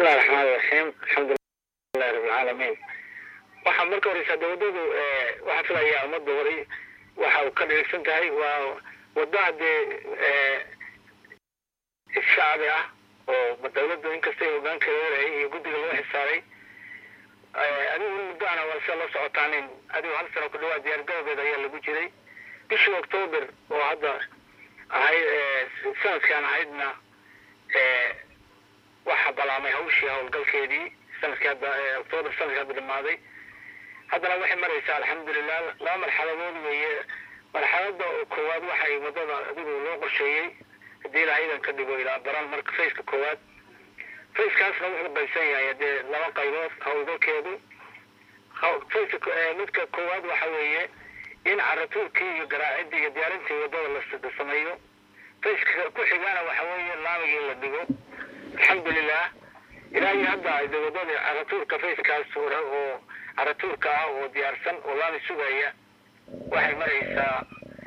bismillahi raxmaan iraxiim alxamdulilahi rabbilcaalamiin waxaa marka horeysa dowladadu waxaa filayaa ummadda horay waxa uu ka dhirigsan tahay waa waddaha dee shacbi ah oo dowladdu inkastay hogaanka leedahay iyo guddiga loo xisaaray adigu muddoana waa sida la socotaanin adigu hal sano ku dhawaad diyaargarowgeed ayaa lagu jiray bishii octoober oo hadda ahayd sanadkaan ahaydna waxaa balaamay hawshii howlgalkeedii sanadkii hadda octoober sanadkii hadda dhamaaday haddana waxay maraysaa alxamdulilah laba marxaladood weeye marxalada koowaad waxay waddada adigu loo qorsheeyey haddii ilaa ciidan ka dhigo ilaa baran marka faceka koowaad facekaasna wuxuu baysan yahay dee laba qaybood howlgalkeedu faceka midka koowaad waxa weeye in caratuurkii iyo garaacidii iyo diyaarintii waddada la sameeyo faceka ku xigana waxa weeye laamigii in la dhigo alxamdulilah ilaa iyo hadda de waddada caratuurka facekaas oo caratuurka ah oo diyaarsan oo laami sugaya waxay maraysaa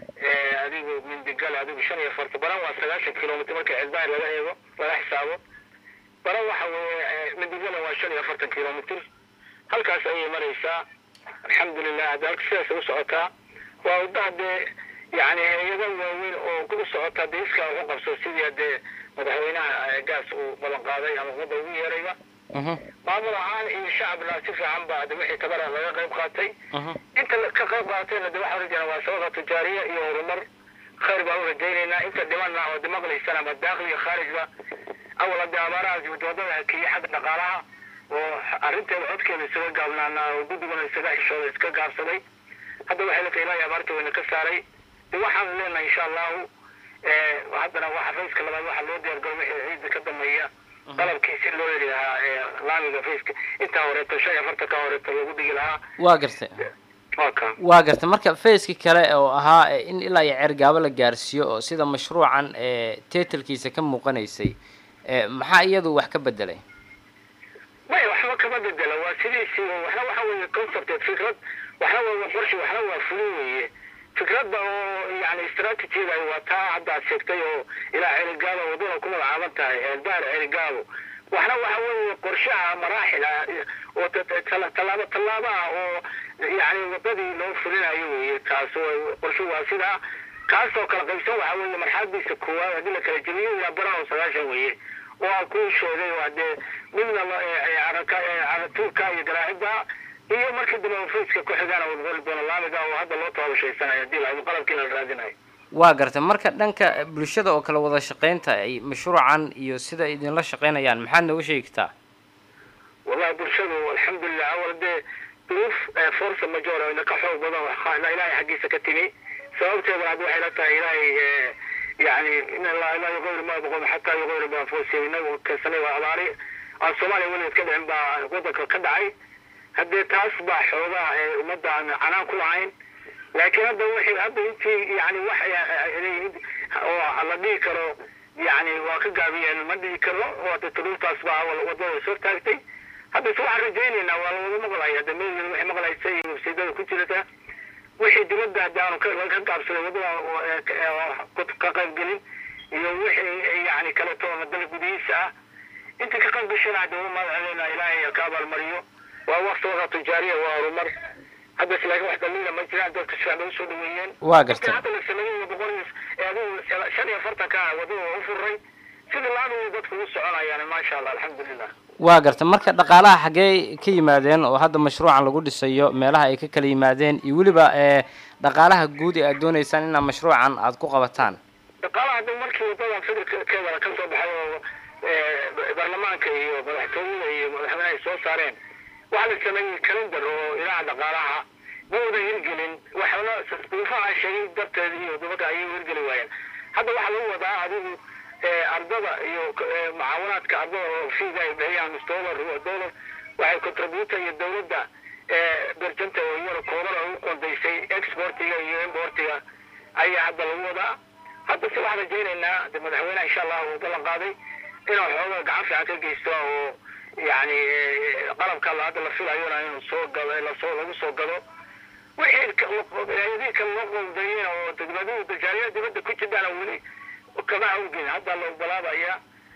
adigu mindigal adigu shan iyo afarta baran waa sagaashan kilomitr marka cisbaar laga eego laga xisaabo baran waxa weeye mindigala waa shan iyo afartan kilomitr halkaas ayay maraysaa alxamdulilah hadda halka sidaas u socotaa waa waddaha dee yani hay-ado waaweyn oo ku socotaa dee iskaa ugu qabso sidii dee madaxweynaha gaas uu ballan qaaday ama ummadda ugu yeerayba maamul ahaan iyo shacabna si fiican ba de wixii tabara laga qayb qaatay inta ka qayb qaatayna de waxaa rajana waa sababa tijaariya iyo horumar khayr baan u rajaynaynaa inta dhimana oo de maqlaysana ama daakli iyo khaarijba awal hadde abaarahaas wadada hakiye xagga dhaqaalaha oo arrinteeda codkeeda isaga gaabnaanaa oo guddiguna isaga xishooda iska gaabsaday hadda waxay la qiilahay abaarta weyna ka saaray de waxaan leenahay insha allahu haddana waxa rayska labaad waxaa loo diyaargaro wixii ciidda ka dambeeya qalabkii si loo heli lahaa laamiga faceka intaa horeeto shan iyo afartan ka horeeto lagu dhigi lahaa waa gartay waka waa gartay marka faceki kale oo ahaa in ilaa iyo ceergaabo la gaarsiiyo oo sida mashruucan teetalkiisa ka muuqanaysay maxaa iyadu wax ka bedelay maya waxba kama bedela waa sidiisi waxna waxa weeye concepted fikrad waxna waa qorshi waxna waa fulin weeye fikradda oo yani istraatijiyada waa taa hadda ad sheegtay oo ilaa celigaabo waddada ku magacaaban tahay eeldaar celigaabo waxna waxa weeye qorshaha maraaxil ah oo tallaabo tallaabo ah oo yani waddadii loo fulinayo weeye taas qorshu waa sidaa kaasoo kala qaybsan waxa weeye marxaladiisa koowaad haddii la kala jebiyo ilaa baran oo sagaashan weeye oo aan kuu sheegay waa dee midna caratuurka iyo garaacidda iyo markii dambe faceka ku xigana uu noqoni doono laamiga oo hadda loo taabashaysanaya hadii la qalabkii la raadinayo waa gartay marka dhanka bulshada oo kale wada shaqaynta ay mashruucan iyo sida idinla shaqaynayaan maxaad nooga sheegi kartaa wallahi bulshadu alxamdulilah awal dee duruuf force major ina ka xoog badan ilaahay xaggiisa ka timi sababteedana hadda waxay la tahay ilaahay yani in allaha laa yuqayr ma boqon xataa yuqayr ma anfusihim inagu keensanay waa abaari aan soomaaliya weligeed ka dhicin baa waddanka ka dhacay haddee taas baa xoogaa ummadda aan canaan ku lahayn laakiin hadda wixii hadda intii yani wax oo la dhihi karo yani waa ka gaabiyeen ma dhihi karo wada turuuftaas baa wadada soo taagtay hadda se waxaan rajaynaynaa waa lawada maqlaya hadda media waxay maqlaysa iyo websaydada ku jirata wixii dibadda hadda aanu ka gaabsaday wadada ka qaybgelin iyo wixii yani kaleto dal gudihiisa ah intii ka qayb gashana hadda uma mahadcelina ilaahay ka abaalmariyo waa waqti waqa tijaariya waa horumar hadda laakiin wax daliila ma jiraan dadka sifiican bay usoo dhaweeyeen waa gartay hadda la sameeyey boqol adigu shan iyo afartanka wadada u furay sida laamigu dadku u soconayaan maasha allah alxamdulilah waa gartay marka dhaqaalaha xaggee ka yimaadeen oo hadda mashruucan lagu dhisayo meelaha ay ka kala yimaadeen iyo weliba dhaqaalaha guud ee aad dooneysaan inaa mashruucan aada ku qabataan dhaqaalaha hadda markii wadadan fikirkeeda ka soo baxay oo baarlamaanka iyo madaxtooyada iyo madaxweyne ay soo saareen waxaa la sameeyey calendar oo ilaha dhaqaalaha ma wada hirgelin waxna duufaha sheegay darteed iyo dumarka ayay hirgeli waayeen hadda waxaa lagu wadaa adigu ardada iyo mucaawanaadka ardada oo fiiga ay bixiyaan nus dollar dollar waxay contributor iyo dawladda berjanta oo iyada kooban oo u qondaysay exportiga iyo importiga ayaa hadda lagu wadaa hadda se waxaan rajaynaynaa de madaxweyneha insha allah uu ballan qaaday inuu xooga gacan fiican ka geysto oo yani qalabka hadda la filayona inuu soo gado lasoo lagu soo gado wixii hay-adihii kale loo qowdayeen oo degmaduhu dajaariya dibadda ku jiraan weli kama awgeyn hadda la ogolaabaya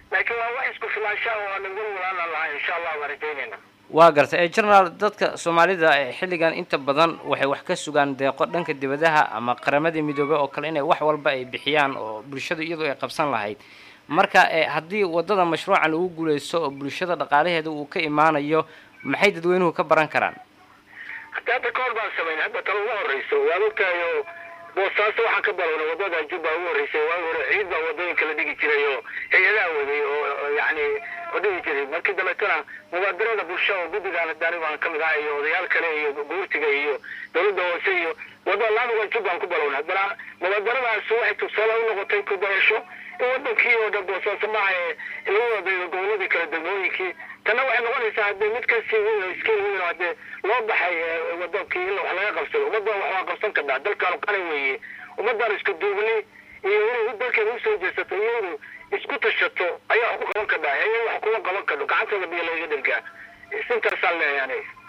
laakiin waa wax isku filaansha oo aan ugu walaalan lahay insha allah waan rajaynayna waa gartay ee generaal dadka soomaalida xilligan inta badan waxay wax ka sugaan deeqo dhanka dibadaha ama qaramadii midoobey oo kale inay wax walba ay bixiyaan oo bulshadu iyadu ay qabsan lahayd marka haddii wadada mashruucan ugu guuleysto oo bulshada dhaqaalaheeda uu ka imaanayo maxay dadweynuhu ka baran karaan hadda hadda kahor baan samayn hadda tan ugu horeyso waad ogtahay oo boosaaso waxaan ka balowna wadada jubba ugu horeysay waagi hore ciid baa wadooyinka la dhigi jiray oo hay-adaha waday oo yani oo dhigi jiray markii dambeetana mubaadarada bulsha oo guddigaan daani baan kamid ahaa iyo odayaal kale iyo guurtiga iyo dawladda hoose iyo wadada laamiga jubbaan ku balowna haddana mubaadaradaas waxay tusaale u noqotay ku dayasho in wadankii oo dhan boosaaso maaha ee lagu wadayo goboladii kale degmooyinkii tanna waxay noqonaysaa haddee mid kasii weyn oo iskeel weyn oo haddee loo baxay wadankii in wax laga qabsado ummaddan wax waa qabsan kartaa dalkaanu qale weeye ummaddan isku duubni iyo inay dalkeeda usoo jeesato iyadu isku tashato ayaa wax ku qaban kartaa haye wax kuma qaban karno gacantooda biyo lagaga dhergaa sintaasaan leeyahay aniga